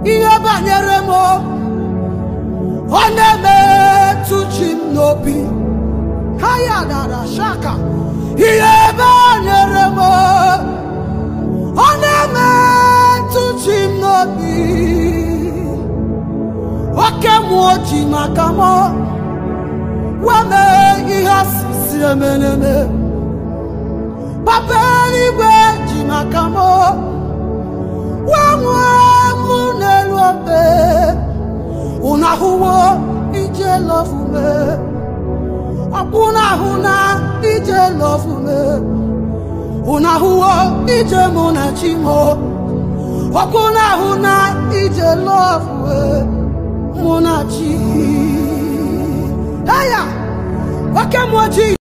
ihe banyere m ọ na-emetụ chi m n'obi ha ya dara shaka ihe banyere m ọ na-emetụ chi m n'obi oke mmụọ ji maka m wee mee ihe asịsị emeneme papa eluigwe ji maka m wee nwee mụ n'elu obe unu ahụwo ije lọfume ọkwụ na ahụ na ije lọfume unu ahụwo ije mụ na chi m ọkwụ na ahụ na ije lọfume mụ na chi aya oke mmụọ ji